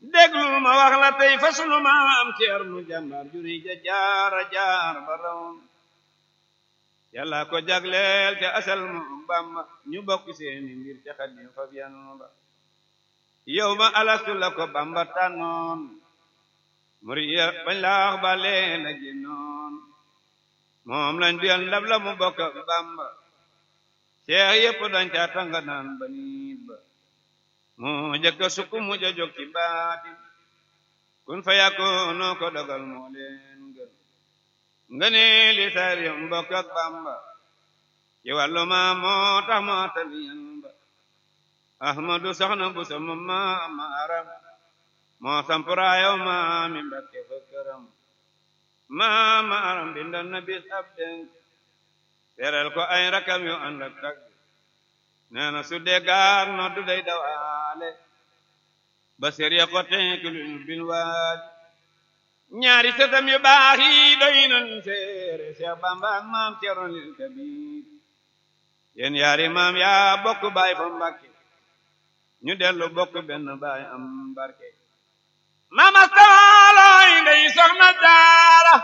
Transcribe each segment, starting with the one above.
déglul ma wax la tey fa sunu maam Ceerno jàmbaar juri ja jaara jaar ba raw yàlla ko jagleel ca asal mu Bamba ñu bokk seeni mbir ca Xaadim fa biyan ba yow ma alastu la ko Bamba tànnoon muriya bañ laax ba leen a génnoon moom lañ duyal ndab la mu bokk ak Bamba seex yépp dañ ca tanga naan ba niit ba moo jëkka sukk mu ja jóg ci baatin kun fa yàkkoonoo ko dogal moo leen gën nga ne li sar yam bokk ak Bamba ci wàllu ma moo tax moo taliyan ba ahmadu soxna bu sama maama aram moo sampuraayow maami mbakke fa këram maama aram bindal na bis ab denk teral ko ay rakam yu ànd ak tag nee na su dee gaar no du day dawaale ba sériya ko tenkilul bil waali ñaari sëtam yu baax yi doy nañ seere Seex Bamba ak maam Cerno lil Kabiir yéen yaari maam yaa bokk baay fa Mbàkke ñu dellu bokk benn baay am barke mama stawaloy ndey soxna daara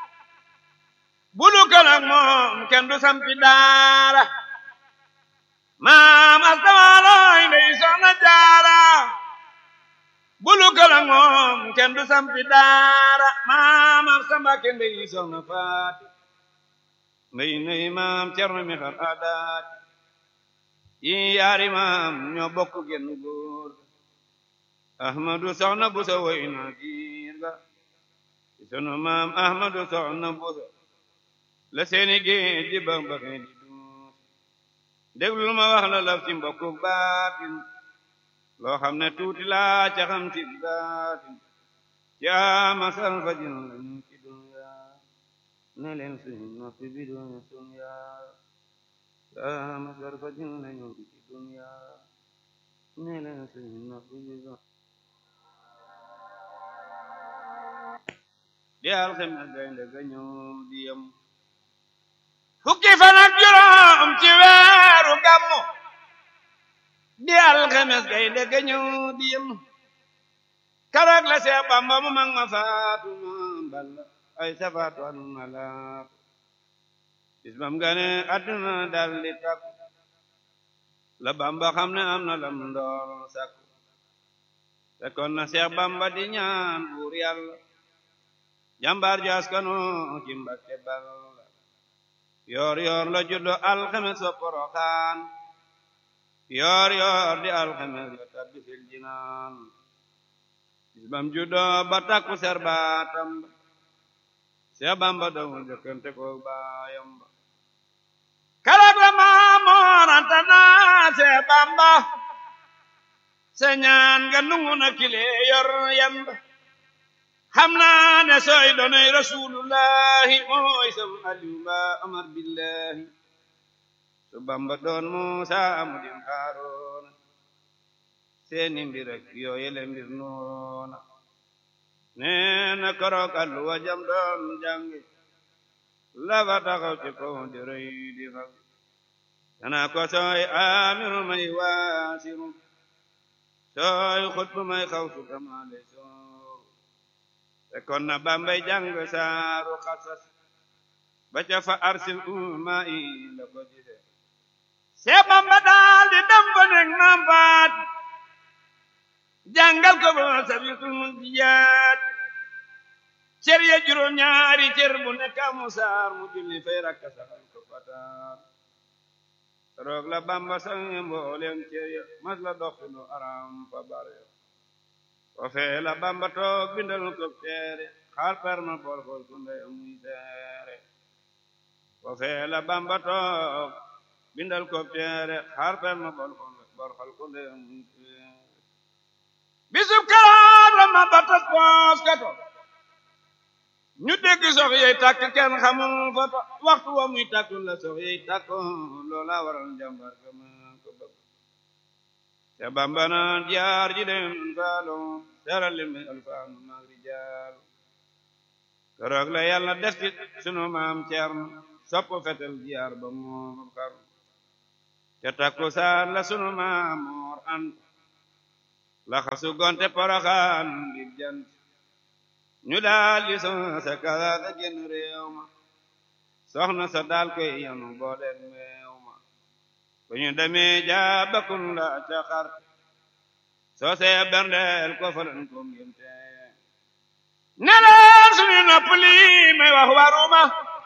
bulu kën ak moom kenn du sampi daara mama stawaloy ndey soxna daara bulu kën ak moom kenn du sampi daara mama sambake ndey soxna faati ndey ndey maam cerno mi xar aadaati yi yaari maam ñoo bokk genn góor ahmadu soxna busa woy na giir ga sunu maam ahmadu soxna busa la seeni géej di ba ba di duus déglul ma wax la laf ci mbokku baatin loo xam ne tuuti laa ca xam ci baatin ci ama sal fajin lañu ci dunya ne leen suñu noppi bi duñu sunya ama sal fajin lañu ci dunya ne leen suñu noppi bi duñu di alxames gaynde ga ñëw di yem fukki fan ak juróom ci weeru gàmmu di alxames gaynde ga ñëw di yem karak la Seex Bamba mu mag ma faatu ma balla ay safaatu anu ma laatu bis bam gane àdduna dal di takku la Bamba xam ne am na lam ndoor sakku fekkoon na Seex Bamba di ñaan buur yàlla jàmbaar jaas kanu ci Mbakke Balla yoor yoor la juddo alxames wa Poroxaan yoor yoor di alxames la tabbi fil jinaan bis bam juddo ba takku ser baatam ba Seex Bamba dawul jëkkante ko baayam ba karak la Maamoor Anta naa Seex Bamba sa ñaan nga nungu na kile yor yamba xam naa ne sooy doonay rasulullahi mooy sam aliou ba amar billahi su bamba doon muusa amu dim haaroona seeni mbir ak yooyele mbir noona nee na korok alluwa jam doon jàngi lafa taxaw ci kaw di rëy di fag dana ko sooy amiru may waasiru sooy xutbu may xaw su kamaale sooru fekkoon na bambay jàng saaru xasas ba ca fa arsil umma i la ko gise see bamba daal di dem ba nekk naam faat jàngal ko ba sabitul mun biyaat cër ya juróom ñaari cër bu nekk amu saar mu julli fay rakka saxal ko fataar roog la bamba sang mboolem cër ya mas la doxinu aram fa bare o fee la bamba toog bindal ko teere xaar perma bool xool ku ndey amuy teere o fee la bamba toog bindal ko teere xaar perma bool xool ku ndey amuy teere bisub karaat la ma batas poos kato ñu dégg sox yey tàkk kenn xamul foto waxtu wa muy tàkkul la sox yey tàkk loola waral njàmbar ga ma ko bëgg te bamba na jaar ji dem faalo seral leen may alfaanu maag rijaal keroog la yàlla def ci sunu maam Ceerno sopp fetel jaar ba moom xar te takku saar la sunu maam moor ant laxasu gonte poroxaan ngir jant ñu daal di son sa kaasa génn réew ma soxna sa daal koy yanu booleeg meew ma bu ñu demee jaabakun la ca xar soo see berndeel ko falan ko ngénte neleen suñu nopp lii may wax waruma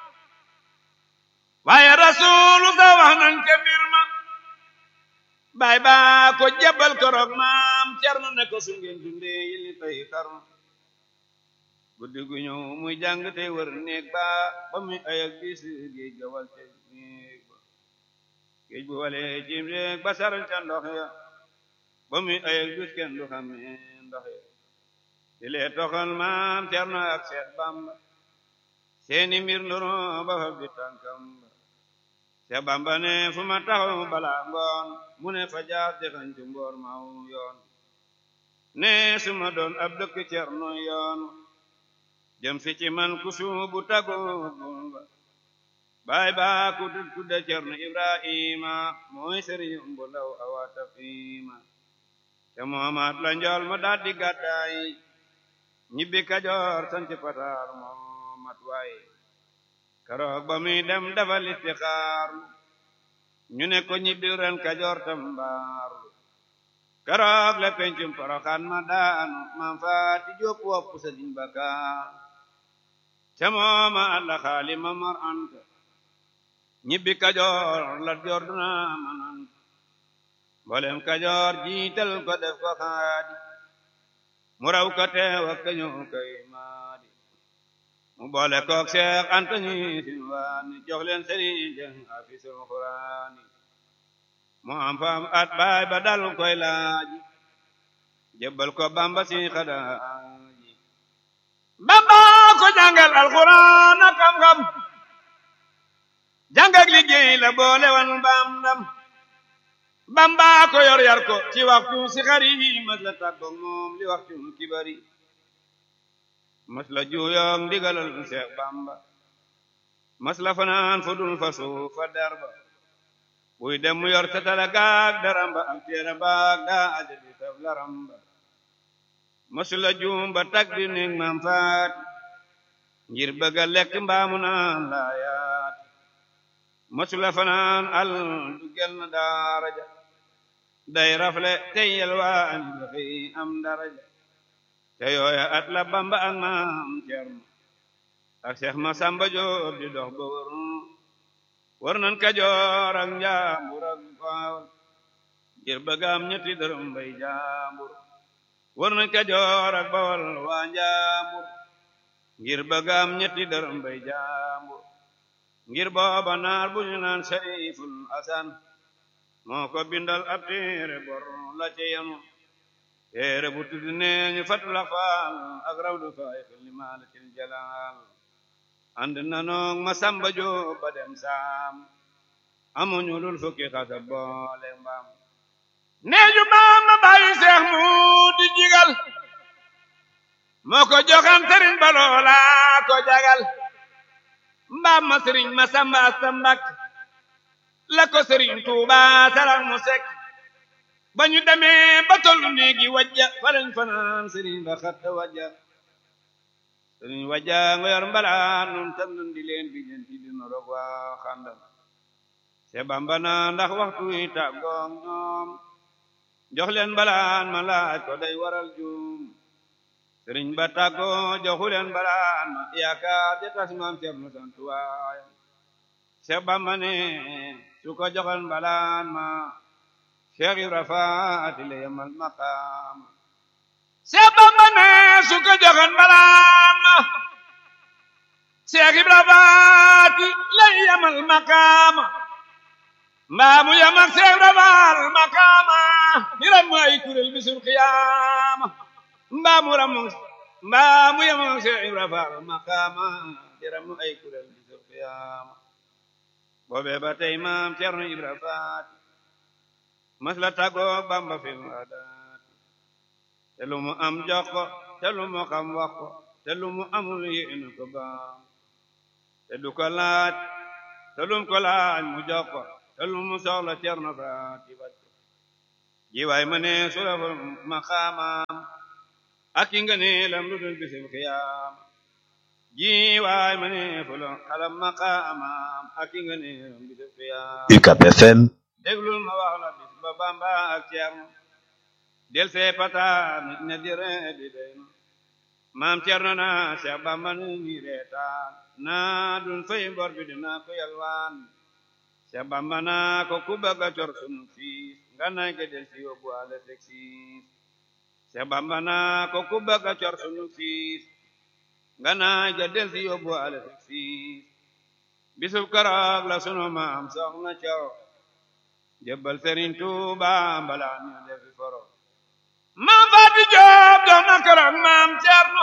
waaye rasuulu sa wax nañ ca mbir ma baay baa ko jabal koroog maam cerno ne ko su ngeen dundee yilli tey xarnu guddi gu ñëw muy jàng tey wër néeg ba ba muy ayak bis géej ga wal ca néeg ba géej bu walee jim néeg ba saral ca ndox ya ba muy ayak bis kenn du xamee ndox ya di lee toxal maam cerno ak seet bamba seeni mbir ndoro ba fa bi tànkam ba seet bamba ne fu ma taxaw balaa ngoon mu ne fa jaar dexañ ci mboor maw yoon ne su ma doon ab dëkk cerno yoon jëm si ci man ku suubu tagoo ba baay baa ku tudde cerno ibrahima mooy sëriñ bu ndaw awaata fiima te moomaat la njool ma daal di gàddaay ñibbi kajoor sanc pataar moo mat waay keroog ba muy dem dafa listixaar ñu ne ko ñibbi ren kajoor tambaar keroog la pencum poroxaan ma daanu maam faati jóob wopp sëriñ bakaar ca mooma alla xaali ma mar anta ñibbi kajoor la joor duna manant mboolem kajoor jiital ko def ko xaadi mu raw ko teew ak kañu kay maadi mu boole kook seex anta ñi sin waani jox leen sëriñ jëng afisul xuraani mu am faam at baay ba dal koy laaji jébbal ko bamba si xadaaji bamba ko jàngal alxuraan ak xam-xam jàng ak liggéey la boole wan baam ndam bamba ko yor yar ko ci waxtu si xari mas la tàggoog moom li waxtu kibari mas la juuyoog ndigalal seex bamba mas la fanaan fu dul fa suuf fa derba buy dem mu yor tatala gaag daramba ak téere baag daa aja di taf laramba masu la juum ba tag di néeg maam faat ngir bëgga lekk mbaamu naan laayaat masu la fanaan al du gel na daaraja day rafle tey yelwaan dafay am daraja te yooya at la bamba ak maam cerno ak seex ma samba joob di dox ba wër war nan kajoor ak njaambur ak baawal ngir bëggaam ñetti dërëm bay jaambur war nañ kajoor ak bawal waa njaambur ngir bëggaam ñetti dërëm bay jaambur ngir booba naar bu ñu naan sayful asan moo ko bindal ab téere bor la ci yanu téere bu tudd nee ñu fatu la faal ak rawdu faay li maalatil jalaal ànd na noog ma samba joob ba dem saam amuñu lul fukki xasa boole mbaam neeju baam ma bàyyi seex mu di jigal moo ko joxan sëriñ ba loola ko jagal mbaam ma sëriñ ma samba asta mbak la ko sëriñ tuuba saral mu sekk ba ñu demee ba tollu néegi wajja falañ fanaan sëriñ ba xatta wajja sëriñ wajja nga yor mbalaan nun tam nun di leen bi ñen ci dina roog waa xandal se bamba na ndax waxtu yi tàggoog ñoom jox leen mbalaan ma laaj ko day waral juum sëriñ ba tàggoo joxu leen mbalaan ma yaakaar ja tas maam Cerno sant waayam se bamba ne su ko joxal mbalaan ma Cheikh Ibra Faati le yamal maqaam se bamba ne su ko joxal mbalaan ma Cheikh Ibra Faati le yamal maqaam mbaa mu yam ak Cheikh Ibra Faal maqaama mi ram mu ay kuréel bisul qiyaama mbaa mu ram mbaa mu yam ak Cheikh Ibra Faal maqaama mi ram mu ay kuréel bisul qiyaama boobee ba tey maam Cerno Ibra Faati mas la tàggoo Bamba fi adaat te lu mu am jox ko te lu mu xam wax ko te lu mu amul yéene ko baam te du ko laaj te lum ko laaj mu jox ko te lu mu soxla Cerno Faati faj ko ji waay ma ne surafa maqaamaam ak ki nga ne lam lu dul bisim xiyaam ji waay ma ne fula xalam maqaamaam ak ki nga ne lam bisim xiyaam UCAB FM déglul ma wax la bis ba bamba ak ceerno del see pata ne di ree di den maam ceerno na seex bamba nu mi reetaan naa dun fay bor bi dina ko yalwaan seex bamba naa ko ku bëgg a cor sunu fiis nga nay ke del si yóbbu ale sek siis seex bamba naa ko ku bëgg a cor sunu fiis nga nay ke del si yóbbu ale sek siis bisub keroog la sunu maam soxna coro jébbal Sëriñ Tuuba mbala ñu defi foro maam Faati Joob doon na keroog maam Cerno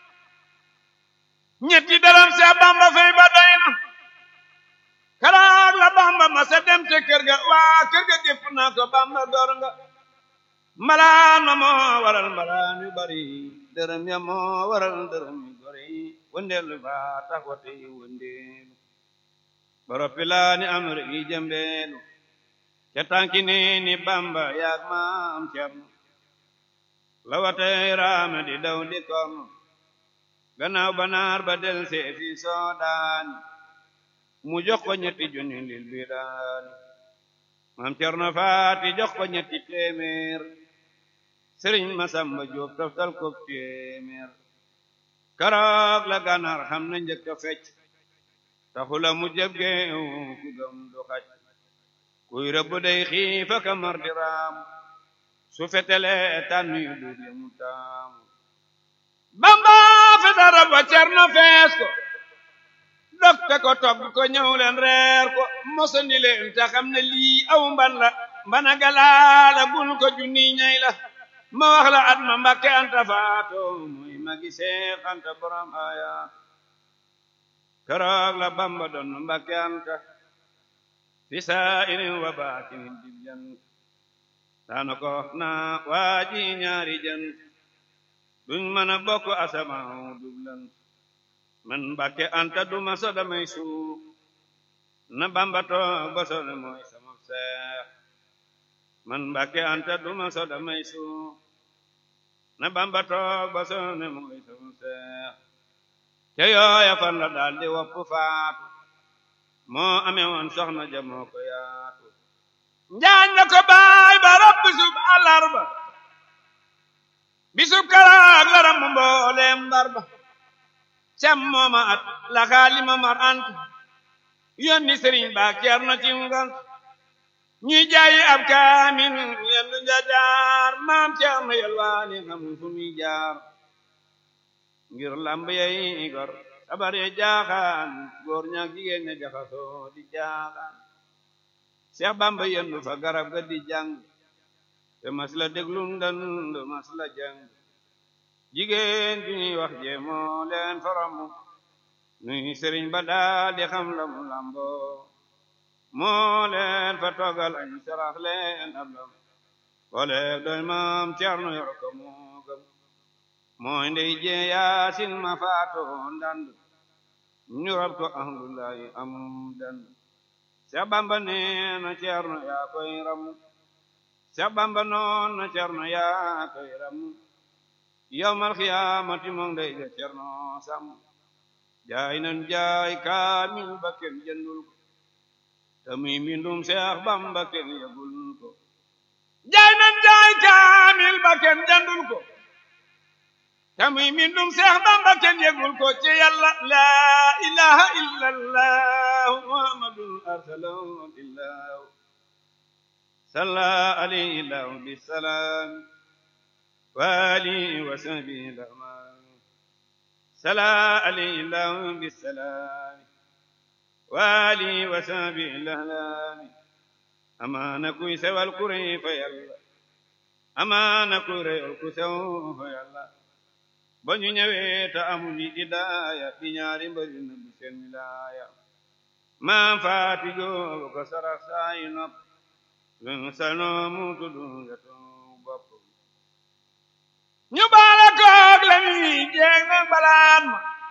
ñetti dërëm Seex Bamba fay ba doy na keroog la Bamba ma sa dem te kër ga waa kër ga gépp naa ko Bamba door nga mbalaan ma moo waral mbalaan yu bari dërëm ya moo waral dërëm yu bari wëndeelu ba tax wate yi wëndeelu boroppi laa ni am rek yi jëmbeelu ca tànki ni ni bamba yaag maam cerno la watay raame di daw di korno gannaaw banaar ba del see fi soodaani mu jox ko ñetti junni lil bidaani maam cerno faati jox ko ñetti téeméer sëriñ masamba jóob toftal ko téeméer karoog la gànnaar xam na njëkk a fecc taxula mu jëb geew ku gëm du xaj kuy rëbb day xiifa ka mar di raam su fetele tànn yu dul mu taamu bamba feta rab wa cerno fees ko dofte ko togg ko ñëw leen reer ko mosandi leen te xam ne lii aw mban la mbana galaala bul ko junni ñay la ma wax la at ma mbakke anta faato muy magi seex anta borom ayaat keroog la bamba doon mbakke anta fi saa'irin wa baatinin dib jant daana ko wax naa waaji ñaari jant duñ mën a bokk asamaaw dublant man mbàkke anta duma so damay suuf na bamba toog ba so ne mooy sama seex man mbàkke anta duma so damay suuf na bamba toog ba so ne mooy sama seex te yooya fan la daal di wopp faatu moo amee woon soxna ja moo ko yaatu njaañ na ko baay ba rab bisub àllarba bisub karaag la ram mbooleem mbar ba cam mooma at la xaalima mar ant yónni sëriñ ba ceerno ci ngant ñuy jaayi ab kaamin yendu njajaar maam ceerno yelwaani xamul fu muy jaar ngir lamb yay gor sabar ye jaaxaan góor ñaak jigéen ña jaxasoo di jaaxaan Seex Bamba yendu fa garab ga di jàng te mas la déglu ndand mas la jàng jigéen ju ñuy wax jee moo leen faramu nuy sëriñ ba daal di xam la mu lambo moo leen fa toggal añ sarax leen ab lam booleeg doy maam Cerno yor ko moo gëm mooy ndey jee yaasin ma faatoo ndand ñu rab ko ahlullahi am dand Seex Bamba nee na Cerno yaa koy ramu Seex Bamba noon na Cerno yaa koy ramu yawmal xiyaamati moom ndey ja Cerno sam jaay nan jaay kaamil ba kenn jëndul ko te muy mbindum Seex Bamba kenn yëgul ko jaay nan jaay kaamil ba kenn jëndul ko te muy mbindum Seex Bamba kenn yëgul ko ci Yàlla laa ilaha illa allah muhammadun arsalahu billah salla alayhi lahu bisalaam وآله وصحبه الأمان صلى عليه الله بالسلام وآله وصحبه الأهلام أمان كوي سوى الكري فيلا أمان كوري الكسو فيلا ba ñu ñëwee te amuñu idaaya di ñaari mbëri na bi seen wilaaya maam faati joo ko sarax saayi nopp lu salnoo mu tuddu wetu bopp ñu baala koog la ñuy jeeg nag balaan ma